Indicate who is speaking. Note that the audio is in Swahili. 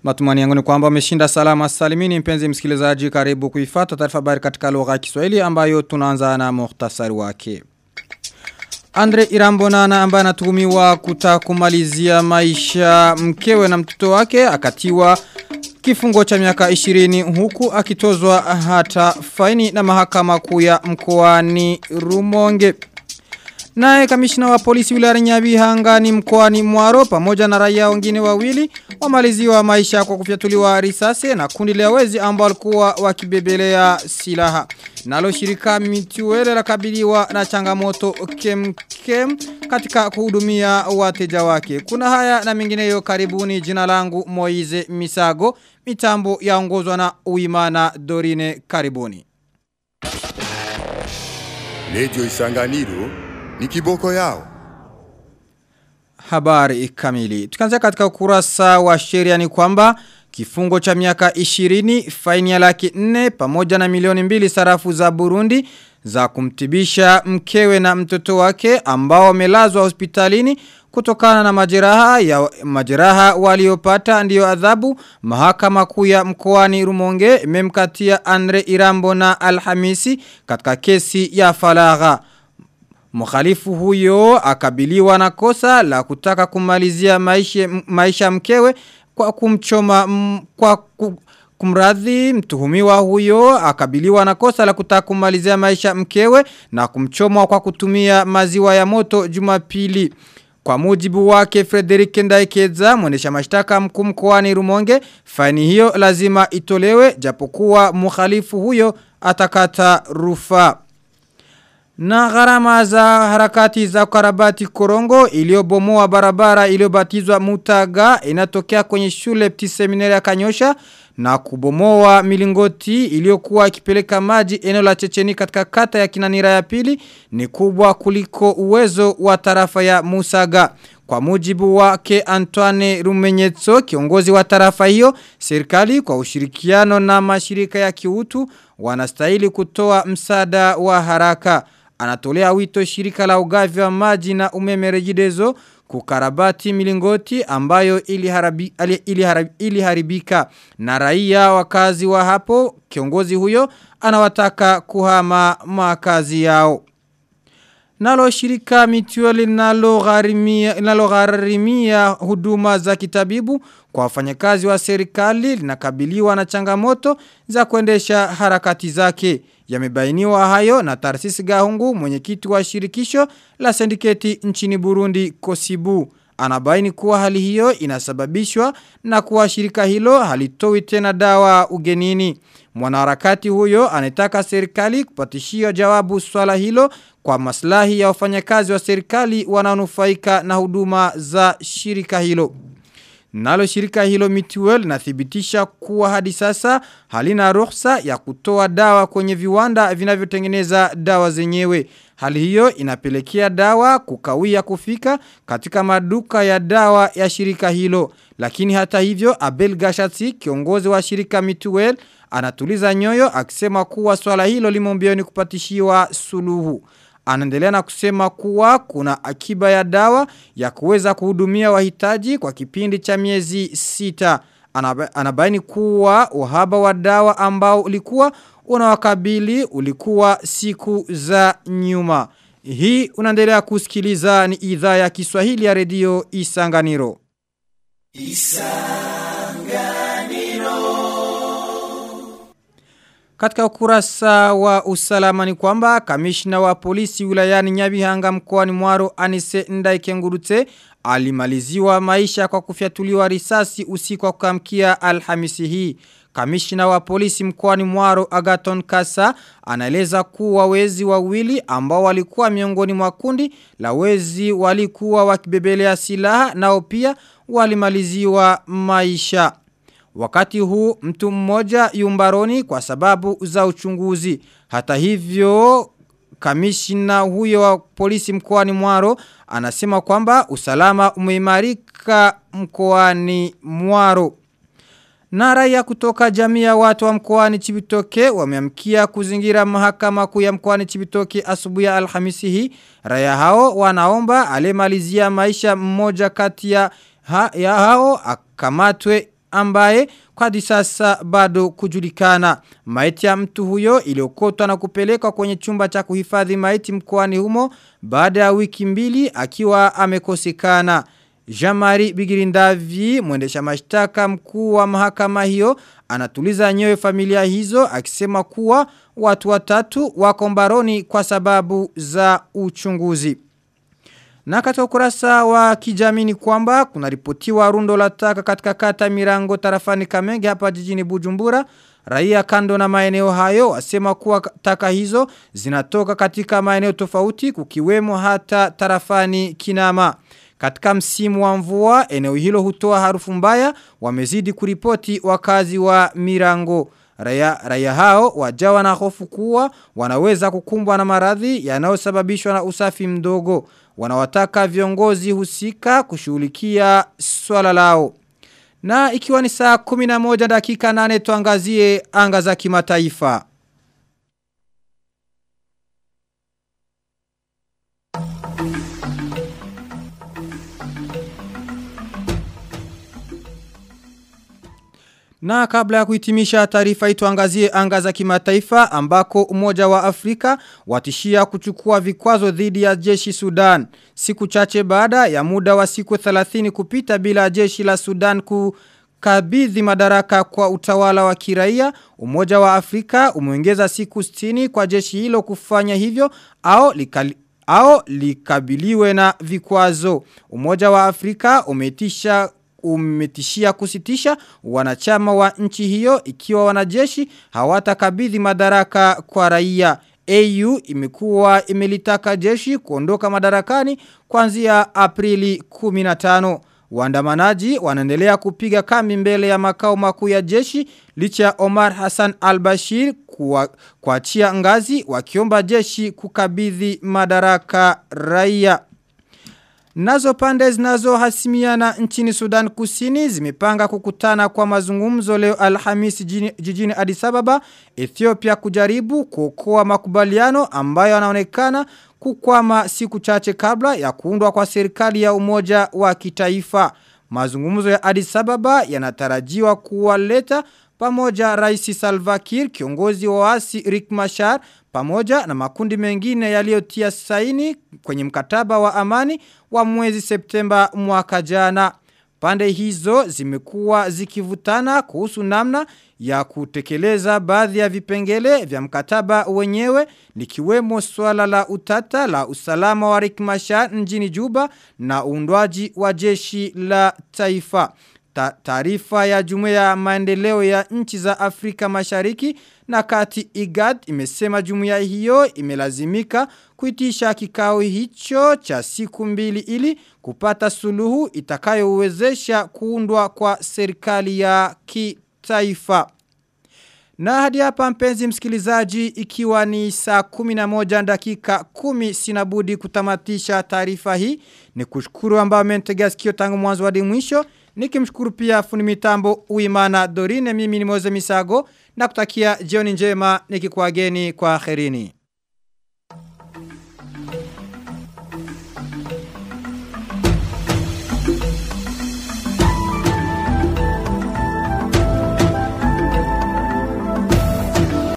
Speaker 1: Matumani yangu ni kwamba umeshinda salama salimini mpenzi msikilizaji karibu kuifata taarifa habari katika lugha ya Kiswahili ambayo tunaanza na muhtasari wake. Andre Irambonana ambaye anatuhumiwa kutakumalizia maisha mkewe na mtoto wake akatiwa kifungo cha miaka 20 huku akitozwa hata faini na mahakama kuu ya mkoani Rumonge. Naye kamishna wa polisi wilayani Nyabihanga ni mkoani Mwaro pamoja na raia wengine wawili wamaliziwa maisha kwa kufyatuliwa risasi na kundi la wezi ambao walikuwa wakibebelea silaha. Nalo shirika mituwele la kabiliwa na changamoto kem kem katika kuhudumia wateja wake. Kuna haya na mengineyo karibuni jina langu Moize Misago, mitambo yaongozwa na Uimana Dorine karibuni.
Speaker 2: Lejo Isanganiro ni kiboko yao.
Speaker 1: Habari kamili. Tukanzia katika ukurasa wa sheria ni kwamba kifungo cha miaka 20 faini ya laki 4 pamoja na milioni mbili sarafu za Burundi za kumtibisha mkewe na mtoto wake ambao wamelazwa hospitalini kutokana na majeraha ya majeraha waliopata ndiyo adhabu mahakama kuu ya mkoani Rumonge imemkatia Andre Irambo na Alhamisi katika kesi ya falagha Mkhalifu huyo akabiliwa na kosa la kutaka kumalizia maisha, maisha mkewe kwa kumchoma m, kwa ku, kumradhi mtuhumiwa huyo akabiliwa na kosa la kutaka kumalizia maisha mkewe na kumchoma kwa kutumia maziwa ya moto Jumapili. Kwa mujibu wake Frederick Ndaikeza, mwendesha mashtaka mkuu mkoani Rumonge, faini hiyo lazima itolewe japokuwa mkhalifu huyo atakata rufaa. Na gharama za harakati za karabati korongo iliyobomoa barabara iliyobatizwa mutaga inatokea kwenye shule pti seminari ya kanyosha na kubomoa milingoti iliyokuwa ikipeleka maji eneo la checheni katika kata ya kinanira ya pili ni kubwa kuliko uwezo wa tarafa ya musaga. Kwa mujibu wake Antoine Rumenyetso, kiongozi wa tarafa hiyo, serikali kwa ushirikiano na mashirika ya kiutu wanastahili kutoa msaada wa haraka. Anatolea wito shirika la ugavi wa maji na umeme rejidezo kukarabati milingoti ambayo iliharabi, iliharabi, iliharibika na raia wakazi wa hapo kiongozi huyo anawataka kuhama makazi yao. Nalo shirika mitueli linalogharimia huduma za kitabibu kwa wafanyakazi wa serikali linakabiliwa na changamoto za kuendesha harakati zake. Yamebainiwa hayo na Tarsisi Gahungu mwenyekiti wa shirikisho la sindiketi nchini Burundi Kosibu. Anabaini kuwa hali hiyo inasababishwa na kuwa shirika hilo halitoi tena dawa ugenini. Mwanaharakati huyo anataka serikali kupatishia jawabu swala hilo kwa maslahi ya wafanyakazi wa serikali wanaonufaika na huduma za shirika hilo. Nalo shirika hilo mituel nathibitisha kuwa hadi sasa halina ruhusa ya kutoa dawa kwenye viwanda vinavyotengeneza dawa zenyewe. Hali hiyo inapelekea dawa kukawia kufika katika maduka ya dawa ya shirika hilo. Lakini hata hivyo Abel Gashati kiongozi wa shirika mituel anatuliza nyoyo akisema kuwa swala hilo limombioni kupatishiwa suluhu. Anaendelea na kusema kuwa kuna akiba ya dawa ya kuweza kuhudumia wahitaji kwa kipindi cha miezi sita. Anabaini kuwa uhaba wa dawa ambao ulikuwa unawakabili ulikuwa siku za nyuma. Hii unaendelea kusikiliza ni idhaa ya Kiswahili ya redio Isanganiro. Katika ukurasa wa usalama ni kwamba kamishna wa polisi wilayani Nyabihanga mkoani Mwaro Anise Ndaikengurute alimaliziwa maisha kwa kufyatuliwa risasi usiku wa kuamkia Alhamisi hii. Kamishna wa polisi mkoani Mwaro Agaton Kasa anaeleza kuwa wezi wawili ambao walikuwa miongoni mwa kundi la wezi walikuwa wakibebelea silaha nao pia walimaliziwa maisha. Wakati huu mtu mmoja yumbaroni kwa sababu za uchunguzi. Hata hivyo kamishina huyo wa polisi mkoani Mwaro anasema kwamba usalama umeimarika mkoani Mwaro. Na raia kutoka jamii ya watu wa mkoani Chibitoke wameamkia kuzingira mahakama kuu ya mkoani Chibitoke asubuhi ya Alhamisi hii. Raia hao wanaomba alemalizia maisha mmoja kati ya, ha, ya hao akamatwe ambaye kwa hadi sasa bado kujulikana. Maiti ya mtu huyo iliokotwa na kupelekwa kwenye chumba cha kuhifadhi maiti mkoani humo baada ya wiki mbili akiwa amekosekana. Jamari Bigirindavi, mwendesha mashtaka mkuu wa mahakama hiyo, anatuliza nyewe familia hizo akisema kuwa watu watatu wako mbaroni kwa sababu za uchunguzi. Na katika ukurasa wa kijamii ni kwamba kuna ripotiwa rundo la taka katika kata mirango tarafani kamenge hapa jijini Bujumbura. Raia kando na maeneo hayo wasema kuwa taka hizo zinatoka katika maeneo tofauti kukiwemo hata tarafani kinama. Katika msimu wa mvua, eneo hilo hutoa harufu mbaya, wamezidi kuripoti wakazi wa mirango. Raya, raya hao wajawa na hofu kuwa wanaweza kukumbwa na maradhi yanayosababishwa na usafi mdogo. Wanawataka viongozi husika kushughulikia swala lao. Na ikiwa ni saa 11 dakika 8 tuangazie anga za kimataifa. Na kabla ya kuhitimisha taarifa ituangazie anga za kimataifa ambako umoja wa Afrika watishia kuchukua vikwazo dhidi ya jeshi Sudan. Siku chache baada ya muda wa siku 30 kupita bila jeshi la Sudan kukabidhi madaraka kwa utawala wa kiraia, umoja wa Afrika umeongeza siku 60 kwa jeshi hilo kufanya hivyo au likali au likabiliwe na vikwazo. Umoja wa Afrika umetisha umetishia kusitisha wanachama wa nchi hiyo ikiwa wanajeshi hawatakabidhi madaraka kwa raia. AU imekuwa imelitaka jeshi kuondoka madarakani kuanzia Aprili 15. Waandamanaji wanaendelea kupiga kambi mbele ya makao makuu ya jeshi licha ya Omar Hassan al-Bashir kuachia ngazi wakiomba jeshi kukabidhi madaraka raia. Nazo pande zinazohasimiana nchini Sudan Kusini zimepanga kukutana kwa mazungumzo leo Alhamisi jijini, jijini Addis Ababa, Ethiopia kujaribu kuokoa makubaliano ambayo yanaonekana kukwama siku chache kabla ya kuundwa kwa serikali ya umoja wa kitaifa. Mazungumzo ya Addis Ababa yanatarajiwa kuwaleta pamoja Rais Salva Kiir kiongozi wa waasi Rick Machar pamoja na makundi mengine yaliyotia saini kwenye mkataba wa amani wa mwezi Septemba mwaka jana. Pande hizo zimekuwa zikivutana kuhusu namna ya kutekeleza baadhi ya vipengele vya mkataba wenyewe likiwemo swala la utata la usalama wa Rick Machar mjini Juba na uundwaji wa jeshi la taifa. Taarifa ya jumuiya ya maendeleo ya nchi za Afrika Mashariki na kati IGAD imesema jumuiya hiyo imelazimika kuitisha kikao hicho cha siku mbili ili kupata suluhu itakayowezesha kuundwa kwa serikali ya kitaifa. Na hadi hapa mpenzi msikilizaji ikiwa ni saa 11 dakika 10 sinabudi kutamatisha taarifa hii ni kushukuru ambao mmentegea sikio tangu mwanzo hadi mwisho nikimshukuru pia fundi mitambo Uimana Dorine mimi ni Moze Misago na kutakia jioni njema nikikuageni kwa kherini.